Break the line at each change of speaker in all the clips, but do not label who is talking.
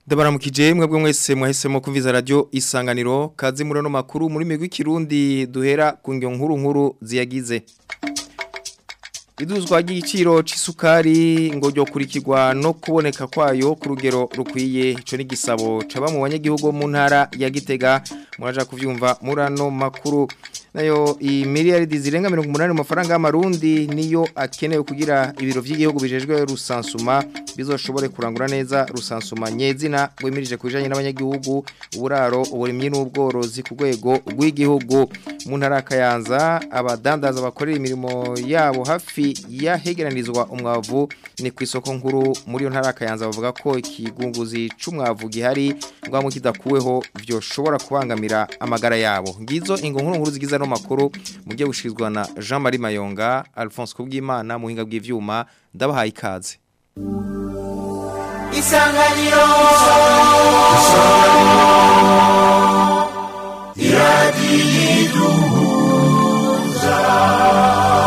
Ndabaramukije mwebwe mwese mwahisemo kumviza radio isanganiro kazi muri no makuru muri migwi kirundi duhera ku ngyo nkuru nkuru ziyagize Iduzwa ry'igiciro c'isukari ngo ryo kurikirwa no kuboneka kwayo ku rugero rukwiye ico ni gisabo caba mu banyagihugu mu ntara ya Gitega muraja kuvyumva murano makuru nayo imiliyaridi zirenga 180 mu mafaranga y'amarundi niyo akenewe kugira ibiro vy'igihugu bijejwe rusansuma bizoshobore kurangura neza rusansuma nyezina gwemirije kujanye n'abanyagihugu uburaro uburimyi n'ubworozi ku rwego rw'igihugu mu ntara kayanza abadandaza bakorera imirimo yabo hafi yahegeranizwa umwavu ni ku isoko nkuru muri yo ntara kayanza bavuga ko ikigunguzi c'umwavu gihari ngwamo kidakuweho vyoshobora kubangamira amagara yabo ngizo ingo nkuru nkuru zigize no makuru mugiye gushizwa na Jean Marie Mayonga Alphonse Kubwimana mu hinga bw'ivyuma ndabahaye ikaze
Isanganiro Iradiyiduhuza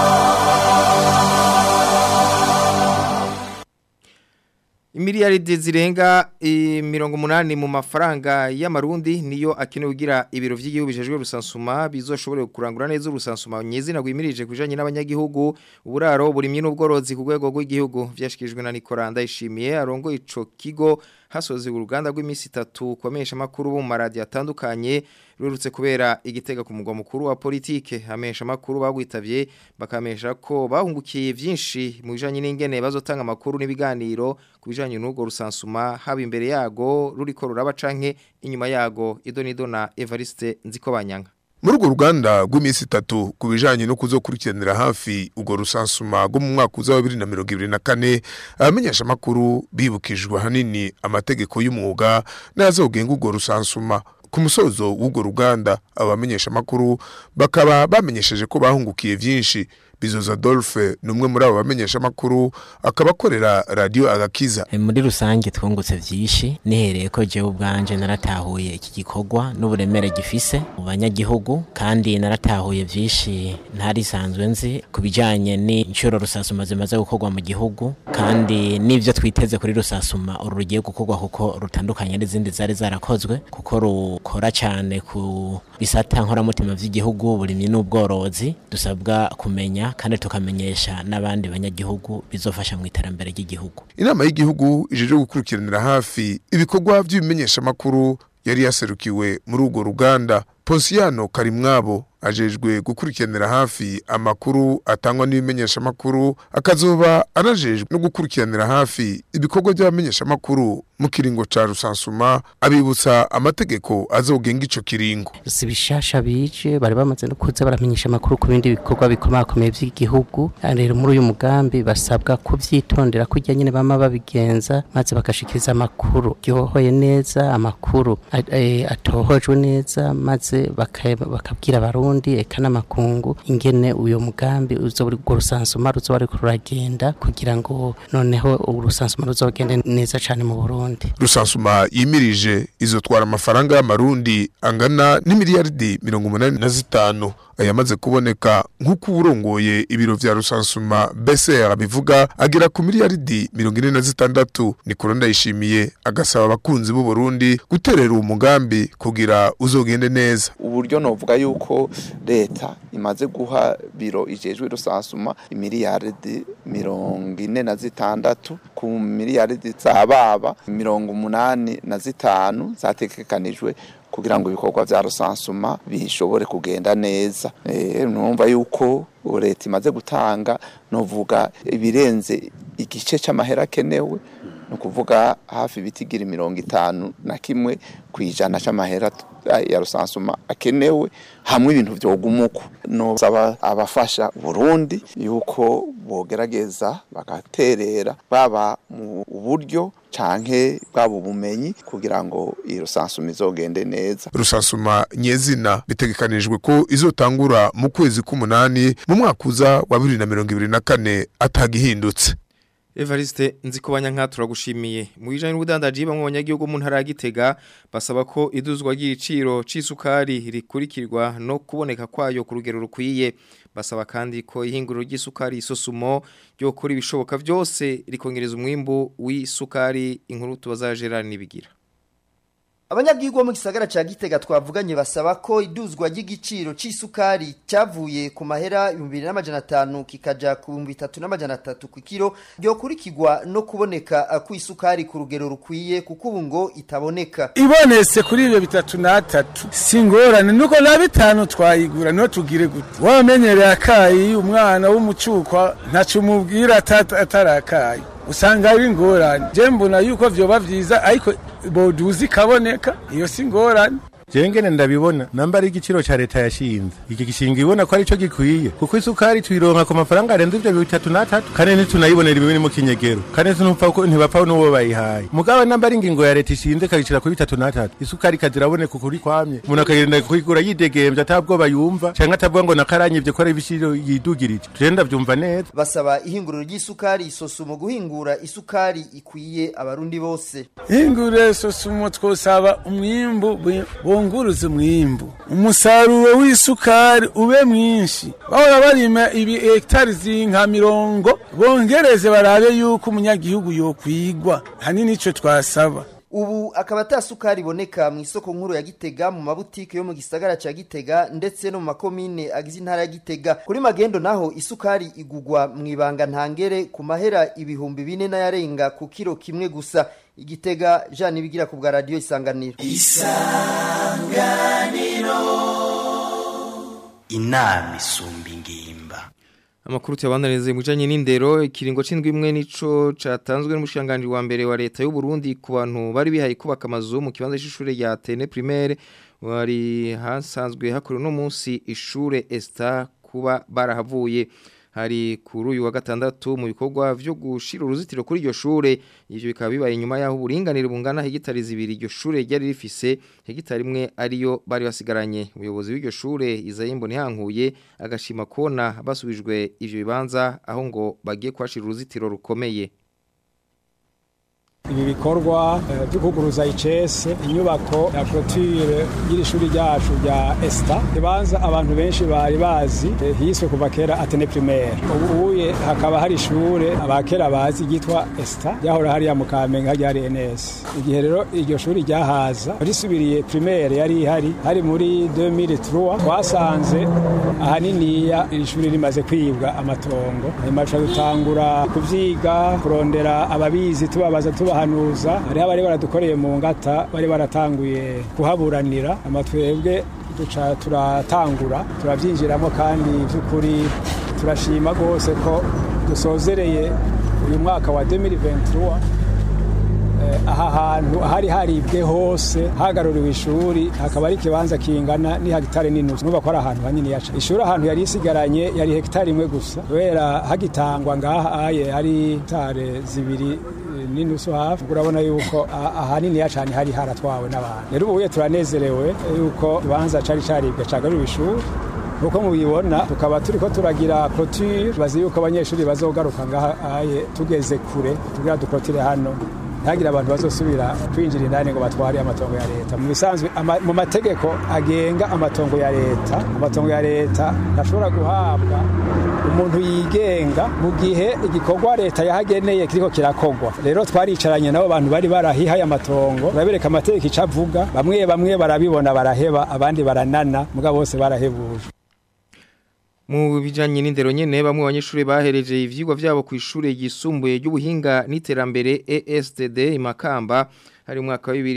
Imiliyaridi zirenga mirongo munani mu mafaranga y'amarundi niyo akenewe kugira ibiro vy'igihugu bijejwe rusansuma bizoshobore kurangura neza urusansuma nyezina gwimirije kujanye n'abanyagihugu uburaro burimye n'ubworozi ku rwego rw'igihugu vyashikijwe na Nicolas Ndayishimiye arongo ico kigo hasoze uruganda rw'imisi 3 kwamesha makuru bo mu maradi atandukanye rurutse kubera igitega ku mugwa mukuru wa politike hamesha makuru bagwitavye bakamesha ko bahungukiye vyinshi mu bijanye n'ingene bazotanga makuru n'ibiganiro kubijanye n'ubwo rusansuma haba imbere yago ruriko ruraba canke inyuma yago idonido na Evariste Nzikobanyanga
muri urwo ruganda rw'iminsi itatu ku bijyanye no kuzokurikiranira hafi urwo rusansuma rwo mu mwaka uza wa bibiri na mirongo ibiri na kane abamenyesha amakuru bibukijwe ahanini amategeko y'umwuga n'ayazogenga urwo rusansuma ku musozo w'urwo ruganda abamenyesha amakuru bakaba bamenyesheje ko bahungukiye byinshi bizoza Adolphe ni umwe muri abo bamenyesha amakuru akaba akorera radiyo agakiza
muri rusange twungutse byinshi nihereye ko jewe ubwanje naratahuye iki gikorwa n'uburemere gifise mu banyagihugu kandi naratahuye byinshi ntarisanzwe nzi ku bijyanye n'inshuro rusasuma zimaze gukorwa mu gihugu kandi n'ibyo twiteze kuri rusasuma uru rugiye gukorwa kuko rutandukanye n'izindi zari zarakozwe kuko rukora cyane ku bisata nkoramutima by'igihugu uburimyi n'ubworozi dusabwa kumenya kandi tukamenyesha n'abandi banyagihugu bizofasha mu iterambere ry'igihugu
inama y'igihugu ijeje gukurikiranira hafi ibikorwa by'ibimenyeshamakuru yari yaserukiwe muri urwo ruganda Ponsiano Karimwabo ajejwe gukurikiranira hafi amakuru atangwa n'ibimenyeshamakuru akazoba anajejwe no gukurikiranira hafi ibikorwa by'abamenyeshamakuru mu kiringo ca rusansuma abibutsa amategeko azogenga ico kiringo
si bishasha bije bari bamaze no kuza baramenyesha amakuru ku bindi bikorwa bikomakomeye by'igihugu rero muri uyu mugambi basabwa kuvyitondera kurya nyene bama babigenza maze bagashikiriza amakuru yohoye neza amakuru atohojwe neza maze bakabwira abarundi eka n'amakungu ingene uyo mugambi uzoburi urwo rusansuma ruzoba ariko ruragenda kugira ngo noneho urusansuma ruzogende neza cane mu Burundi
rusansuma yimirije izotwara amafaranga y'amarundi angana n'imiliyaridi mirongo umunani na zitanu ayamaze kuboneka nk'uko uburongoye ibiro vya rusansuma BCR bivuga agera ku miliyaridi mirongo ine na zitandatu Nikolo Ndayishimiye agasaba abakunzi b'u Burundi guterera uwo mugambi kugira uzogende neza
uburyo novuga yuko leta imaze guha biro ijejwe rusansuma imiliyaridi mirongo ine na zitandatu ku miliyaridi zababa mirongo umunani na zitanu zategekanijwe kugira ngo ibikorwa vya rusansuma bishobore kugenda neza eh numva yuko leta imaze gutanga novuga ibirenze igice c'amahera akenewe no kuvuga hafi bitigira mirongo itanu na kimwe kwijana c'amahera ya rusansuma akenewe hamwe ibintu vyogumuko no saba abafasha Burundi yuko bogerageza bagaterera baba mu buryo canke bwabo bumenyi kugira ngo iyo rusansuma izogende neza
rusansuma nyezina bitegekanijwe ko izotangura mu kwezi k'umunani mu mwaka uza wa bibiri na mirongo ibiri na kane atagihindutse
Evariste nzikubanya nka turagushimiye mu bijanye n'ubudandaji bamwe abanyagihugu mu ntara ya Gitega basaba ko iduzwa ry'igiciro c'isukari rikurikirwa no kuboneka kwayo ku rugero rukwiye basaba kandi ko ihinguriro ry'isukari isosumo ryo kuri ibishoboka byose rikongereza umwimbu w'isukari inkuru tubaza Gerard nibigira
Abanyagihugu bo mu gisagara ca Gitega twavuganye basaba ko iduzwa ry'igiciro c'isukari cyavuye ku mahera 2500 kikaja ku 3300 ku kilo ryo kurikirwa no kuboneka ku isukari ku rugero rukwiye kuko ubu ngo itaboneka.
ibonetse kuri ibyo bitatu n'atatu si ingorane nuko na bitanu twayigura niho tugire gute wamenyereye akayi umwana w'umucukwa ntaco umubwira atata- atarakaye usanga ari ingorane je mbona yuko vyoba vyiza ariko boduzi ikaboneka iyo si ingorane
jengene ndabibona namba ari igiciro ca leta yashinze iki gishinga ibona ko arico gikwiye kuko isukari tuyironka ku mafaranga arenze ivyo bitatu n'atatu kandi ntitunayibonera ibimwe mu kinyegero kandi ntupfa ko ntibapfa n'uwo bayihaye mugabo namba ari ingingo ya leta ishinze ikagicira kuri bitatu n'atatu isukari ikaziraboneka ukuri kwamye umuntu akagenda kuyigura yidegemvye atabwoba yumva canke atavuga ngo nakaranyivye ko ari ibiciro yidugirije tuje ndavyumva neza
Basaba ihinguriro ry'isukari isosumo guhingura isukari ikwiye abarundi bose.
ingure sosumo twosaba umwimbu bwi- bunguruze umwimbu umusaruro w'isukari ube mwinshi bahora barima ibi hektari zinka mirongo bongereze barabe yuko umunyagihugu yokwigwa hanini ico twasaba
Ubu akaba atasukari iboneka mu isoko nkuru ya Gitega mu mabutike yo mu gisagara ca Gitega ndetse no mu makomine agize intara ya Gitega. Kuri magendo naho isukari igugwa mu ibanga ntangere ku mahera ibihumbi bine n'ayarenga ku kiro kimwe gusa. Igitega Jean Ibigira ku bwa radio Isanganiro.
inama isumba ingimba
Amakuru tuyabandanirize mu bijanye n'indero ikiringo c'indwi imwe nico catanzwe n'umushanganje wa mbere wa leta y'u Burundi ku bantu bari bihaye kubaka amazu mu kibanza c'ishure rya Tene primaire wari hasanzwe hakuru no munsi ishure Esta kuba barahavuye hari kuri uyu wa gatandatu mu bikorwa vyo gushira uruzitiro kuri iryo shure ivyo bikaba bibaye inyuma yaho uburinganire bungana hegitari zibiri iryo shure ryari rifise hegitari imwe ariyo bari basigaranye umuyobozi w'iryo shure Izayimbo ntihankuye agashima kona basubijwe ivyo bibanza aho ngo bagiye kwashira uruzitiro rukomeye
ibi bikorwa eh, byo kuguruza icese inyubako ya clôture y'iri shuri ryacu rya Esta ibanza abantu benshi bari bazi eh, hiswe kuva kera Atene primaire ubu uye hakaba hari ishure abakera bazi ryitwa Esta ryahora hariya mu Kamenge harya hari NS igihe rero iryo shuri ryahaza risubiriye primaire yari ihari hari muri 2003 twasanze ahaniniya iri shuri rimaze kwibwa amatongo hanyuma tuca dutangura kuvyiga kurondera ababizi tubabaza tubahanuza hariho abari baradukoreye mu ngata bari baratanguye kuhaburanira amatwebwe duca turatangura turabyinjiramo kandi by'ukuri turashima rwose ko dusozereye uyu mwaka wa 2023 Eh, aha hantu hari haribwe hose hagaruriwe ishuri hakaba ari ikibanza kingana ni hegitari n'inusu nuba ko ari ahantu hanini yaca ishuri ahantu yari isigaranye yari hegitari imwe gusa kubera hagitangwa ngaha aye hari hegitari zibiri eh, n'inusu hafi urabona yuko ah- ahanini yacane hari haratwawe n'abantu rero ubuye turanezerewe yuko ikibanza cari caribwe cagaruriwe ishuri uko mubibona tukaba turiko turagira clôture bazi yuko abanyeshuri bazogaruka ngaha aye tugeze kure tugira duklotire hano ntihagire abantu bazosubira kwinjira indani ngo batware amatongo ya leta mu bisanzwe ama- mu mategeko agenga amatongo ya leta amatongo ya leta ntashobora guhabwa umuntu yigenga mu gihe igikorwa leta yahageneye kiriko kirakogwa rero twaricaranye nabo bantu bari barahihaye amatongo turabereka amategeko ico avuga bamwe bamwe barabibona baraheba abandi baranana mugabo bose barahebuje
Mu bijanye n'indero nyene bamwe abanyeshuri bahereje ivyigwa vyabo ku ishure yisumbuye ry'ubuhinga n'iterambere ESTD Imakamba hari umwaka wa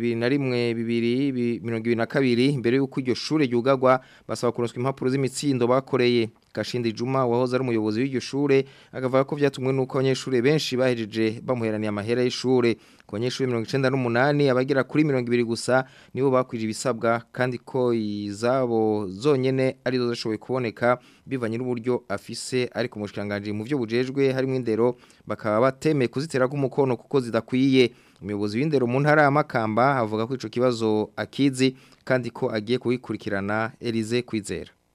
2021 2022 mbere yuko iryo shure ryugagwa basaba kuronswa impapuro z'imitsindo bakoreye Gashindi Juma wahoze ari umuyobozi w'iryo shure akavuga ko vyatumwe nuko abanyeshuri benshi bahejeje bamuheraniye amahera y'ishure ku banyeshuri 98 abagera kuri 200 gusa nibo bakwije ibisabwa kandi ko izabo zonyene ari zo zashoboye kuboneka bivanye n'uburyo afise ariko umushikanganje mu byo bujejwe harimo indero bakaba batemeye kuzitera k'umukono kuko zidakwiye umuyobozi w'indero mu ntara ya Makamba avuga ko ico kibazo akizi kandi ko agiye kubikurikirana Elize Kwizera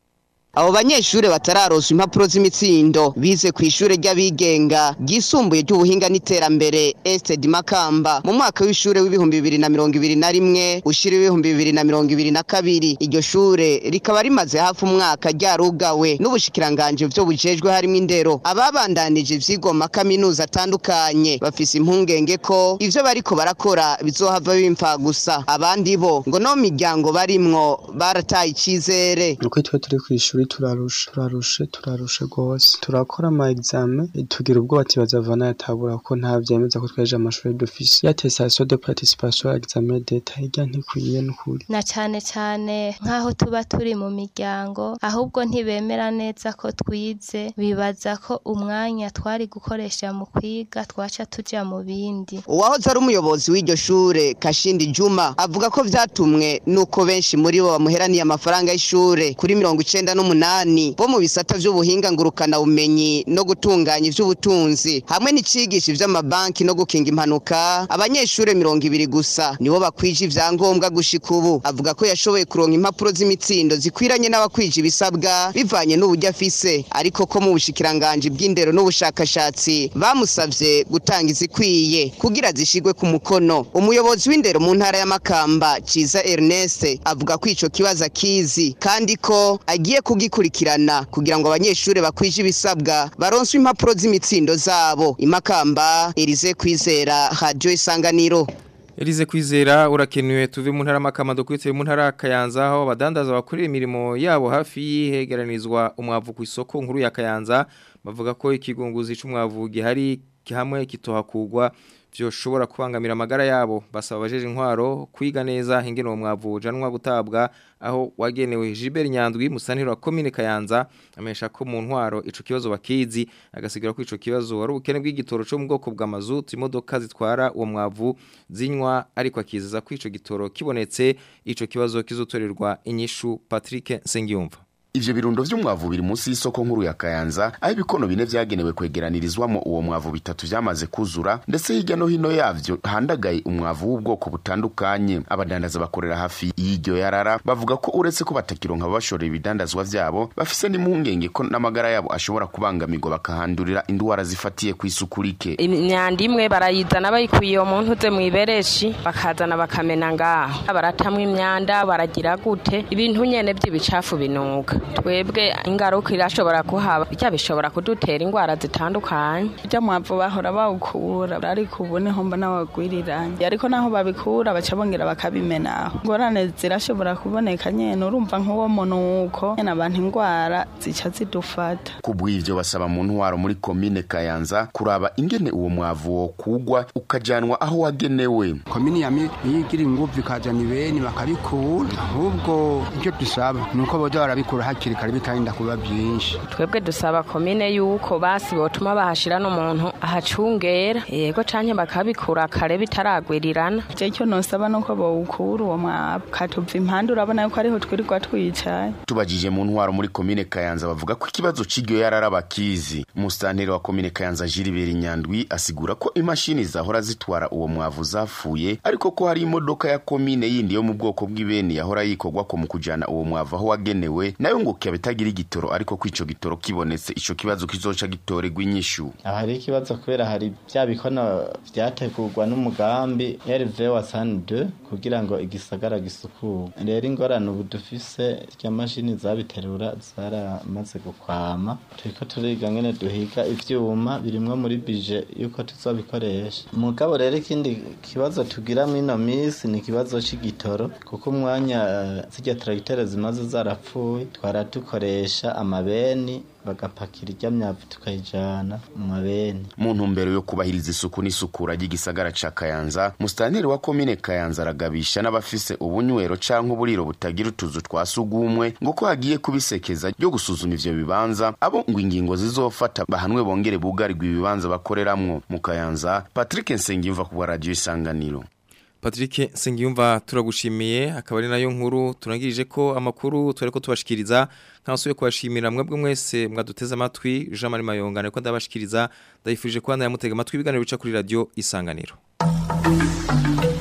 abo banyeshure batararonsa impapuro z'imitsindo bize ku ishure ry'abigenga ryisumbuye ry'ubuhinga n'iterambere Ested Makamba mu mwaka w'ishure w'ibihumbi bibiri na mirongo ibiri na rimwe ushira ibihumbi bibiri na mirongo ibiri na kabiri iryo shure rikaba rimaze hafi umwaka ryarugawe n'ubushikiranganje vyo bujejwe harimo indero ababandanije ivyigwa mu makaminuza atandukanye bafise impungenge ko ivyo bariko barakora bizohava bimfa gusa abandi bo ngo no miryango barimwo barataye icizere
uko twe turi ku ishuri turarusha turarushe turarushe rwose turakora ama examen tugira ubwoba ati bazavana yatabura ko nta vyemeza ko tweje amashuri dufise ya attestation de participation à examen d'etat hirya ntikwiye n'ukuri
na cane cane nk'aho tuba turi mu miryango ahubwo ntibemera neza ko twize bibaza ko umwanya twari gukoresha mu kwiga twaca tuja mu bindi
uwahoze ari umuyobozi w'iryo shure Kashindi Juma avuga ko vyatumwe nuko benshi muri bo bamuheraniye amafaranga y'ishure kuri mirongo icenda n'umunani bo mu bisata vy'ubuhinga ngurukana bumenyi no gutunganya ivy'ubutunzi hamwe n'icigisha ivy'amabanki no gukinga impanuka abanyeshure mirongo ibiri gusa nibo bakwije ivyangombwa gushika ubu avuga ko yashoboye kuronka impapuro z'imitsindo zikwiranye n'abakwije ibisabwa bivanye n'uburyo afise ariko ko mu bushikiranganje bw'indero n'ubushakashatsi bamusavye gutanga izikwiye kugira zishigwe ku mukono umuyobozi w'indero mu ntara y'amakamba ciza Ernest avuga ko ico kibazo akizi kandi ko agiye kugikurikirana kugira ngo abanyeshure bakwije ibisabwa baronswe impapuro z'imitsindo zabo imakamba Elize kwizera radio isanganiro
Elize kwizera urakenewe tuve mu ntara makama dukwitse mu ntara kayanza aho abadandaza bakorera imirimo yabo hafi yihegeranizwa umwavu ku isoko nkuru ya kayanza bavuga ko ikigunguzi c'umwavu gihari hamwe kitohakugwa vyoshobora kubangamira amagara yabo basaba abajeje intwaro kwiga neza ingene uwo mwavu ujanwa gutabwa aho wagenewe Gilbert Nyandwi musaniro wa commune Kayanza amesha ko mu ntwaro ico kibazo bakizi agasigira ko ico kibazo wari ubukene bw'igitoro cyo mu bwoko bwa mazutu imodoka zitwara uwo mwavu zinywa ariko akizeza ko ico gitoro kibonetse ico kibazo kizotorerwa inyishu Patrick Sengiyumva
Ivyo birundo vy'umwavu biri munsi y'isoko nkuru ya Kayanza aho ibikono bine vyagenewe kwegeranirizwamo uwo mwavu bitatu vyamaze kuzura ndetse hirya no hino yavyo handagaye umwavu w'ubwoko butandukanye abadandaza bakorera hafi y'iryo yarara bavuga ko uretse ko batakironka babashorera ibidandazwa vyabo bafise n'impungenge ko n'amagara yabo ashobora kubangamirwa bakahandurira indwara zifatiye ku isuku rike
imyanda imwe barayizana bayikuye iyo muntu uze mw'ibereshi bakazana bakamena ngaho baratamwa imyanda baragira gute ibintu nyene vy'ibicafu binuka twebwe ingaruka irashobora kuhaba bijya bishobora kudutera indwara zitandukanye
ijya mwavu bahora bawukura ariko ubu niho mbona bagwiriranye ariko naho babikura baca bongera bakabimenaho ingorane zirashobora kuboneka nyene urumva nk'uwo munuko nyene abantu indwara zica zidufata
kubw'ivyo basaba mu ntwaro muri komine kayanza kuraba ingene uwo mwavu wo kugwa ukajanwa aho wagenewe
komini ya yigira inguvu ikazana ibeni bakabikura ahubwo icyo dusaba ni uko boza barabikura hakiri kare bitarinda kuba byinshi
twebwe dusaba komine yuko basi botuma bahashira n'umuntu ahacungera yego canke bakabikura kare bitaragwirirana
je icyo nosaba nuko bawukura uwo mwavu katuva impande urabona yuko ariho twirirwa twicaye
tubajije mu ntwaro muri komine kayanza bavuga ko ikibazo c'iryo yarara bakizi umusitanteri wa komine kayanza Gilbert Nyandwi asigura ko imashini zahora zitwara uwo mwavu zapfuye ariko ko hari imodoka ya komine yindi yo mu bwoko bw'ibeni yahora yikorwa ko mu kujana uwo mwavu aho wagenewe nayo ngo kiba itagira igitoro ariko ko ico gitoro kibonetse ico kibazo kizoca gitorerwa inyishu
hari ikibazo kubera hari bya bikono vyategurwa n'umugambi RV wa SAN2 kugira ngo igisagara gisukurwe rero ingorane ubu dufise rya mashini zabiterura zaramaze gukwama turiko turiga ngene duhiga ivyuma birimwo muri bije yuko tuzobikoresha mugabo rero ikindi kibazo tugira mwino misi ni ikibazo c'igitoro kuko umwanya uh, zirya tracteur zimaze zarapfuye twara dukoresha amabeni bagapakira ijya myavu tukayijana mu mabeni
mu ntumbero yo kubahiriza isuku n'isukura ry'igisagara ca kayanza musitanteri wa komine kayanza aragabisha n'abafise ubunywero canke uburiro butagira utuzu twa sugumwe ngo ko hagiye kubisekeza ryo gusuzuma ivyo bibanza abo ngo ingingo zizofata bahanwe bongere bugarirwa ibibanza bakoreramwo mu kayanza patrick nsengiyumva ku bwa radiyo isanganiro
Patrick Sengiyumva turagushimiye akaba ari nayo nkuru turangirije ko amakuru tore ko tubashikiriza kansuye kubashimira mwebwe mwese mwaduteze amatwi Jean Marie Mayonga niko ndabashikiriza ndayifurije ko yamutega amatwi ibiganiro bica kuri radio isanganiro